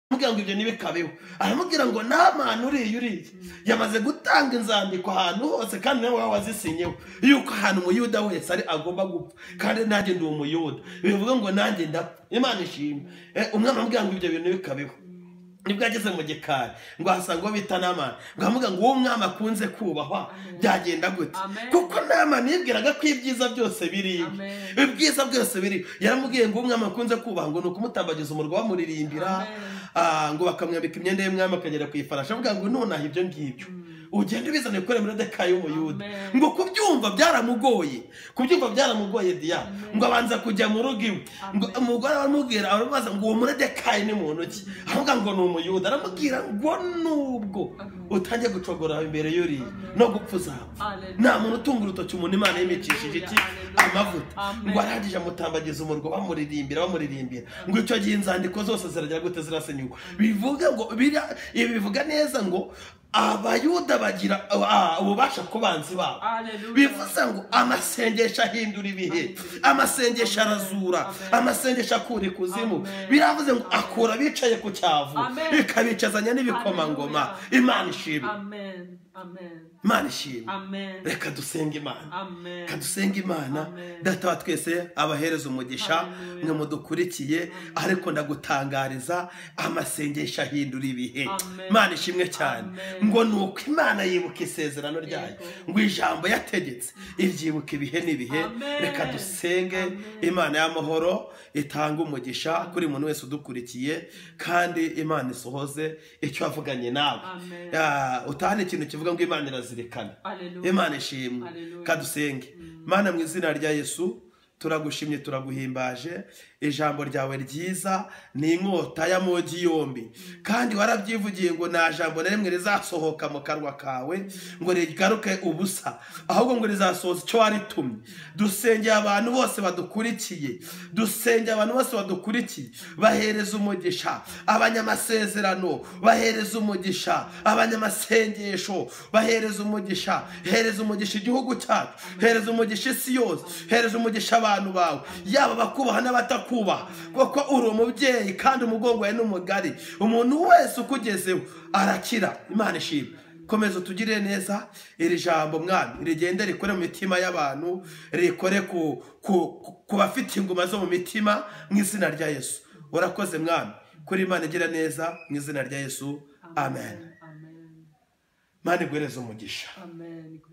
aramubwira ngo ibyo ntibikabeho aramubwira ngo nta muntu uriya uriya yamaze gutanga inzandiko ahantu hose kandi nawe waba wazisinyeho yuko ahantu umuyuda wese ari agomba gupfa kandi nanjye ndi umuyuda bivuga ngo nanjye ndapfa imana ishimwe Eh, umwana aramubwira ngo ibyo bintu ntibikabeho nibwo ageze mu gikari ngo ahasanga uwo bita namani ngo aramubwira ngo uwo mwami akunze kubahwa byagenda gute Amen. kuko namani yibwiraga ko ibyiza byose biri iwe. Amen. ibyiza byose biri yaramubwiye ngo umwami akunze kubaha ngo ni ukumutambagiza umurwa bamuririmbira Amen. Ah, ngo bakamwambika imyenda y'umwami akagera ku ifarashi avuga ngo nonaha ibyo ngibyo ugende ubizane gukorera muri deka y'umuyuda Amen. ngo kubyumva byaramugoye kubyumva byaramugoye diya ngo abanza kujya mu rugo iwe ngo Amen. umugore aramubwira aramubaza ngo uwo muredekayi ni muntu ki aravuga ngo ni umuyuda aramubwira ngo nubwo Amen. utangiye gucogora imbere y'uriya Amen. no gupfa uzapfa Hallelujah. nta muntu utunga urutoki umuntu imana yimikishije iki Hallelujah. amavuta Amen. ngo arangije amutambagiza umurwa bamuririmbira bamuririmbira ngo icyo gihe inzandiko zose ziragira gute zirasenyuka bivuga ngo bira- ibi bivuga neza ngo abayuda bagira ah, ububasha ku banzi babo Hallelujah. bivuze ngo amasengesho ahindura ibihe amasengesho arazura Amen. amasengesho akura ikuzimu Amen. biravuze ngo akura abicaye ku cyavu Amen. ikabicazanya n'ibikomangoma Hallelujah. imana ishimwe Amen. Amen. imana ishimwe Amen. reka dusenge imana Amen. reka dusenge imana Amen. data wa twese abahereza umugisha Hallelujah. mwe mudukurikiye ariko ndagutangariza amasengesho ahindura ibihe Amen. imana ishimwe cyane Amen. ngo ni uko imana yibuka isezerano ryayo Yego. ngo ijambo yategetse iryibuka ibihe n'ibihe Amen. reka dusenge Amen. imana y'amahoro itanga umugisha kuri buri muntu wese udukurikiye kandi imana isohoze icyo wavuganye nawe Amen. Ah, utahane ikintu kivuga ngo imana irazirikana Hallelujah. imana ishimwe Hallelujah. kadusenge mana mu izina rya yesu turagushimye turaguhimbaje ijambo ryawe ryiza ni inkota y'amogi yombi kandi warabyivugiye ngo nta jambo na rimwe rizasohoka mu kanwa kawe ngo rigaruke ubusa ahubwo ngo rizasohoza icyo waritumye dusengeye abantu bose badukurikiye dusengeye abantu bose badukurikiye bahereza umugisha abanyamasezerano bahereza umugisha abanyamasengesho bahereza umugisha hereza umugisha igihugu cyacu hereza umugisha isi yose hereza umugisha abantu bawe yaba abakubaha n'abatakubaha kuko uri umubyeyi kandi umugongo wawe ni mugari umuntu wese ukugezeho arakira imana ishimwe komeza utugirire neza iri jambo mwami rigende rikore mu mitima y'abantu rikore ku, ku, ku- ku bafite inguma zo mu mitima mu izina rya yesu urakoze mwami kuri imana igira neza mu izina rya yesu amen Amen. mana iguhereze umugisha Amen.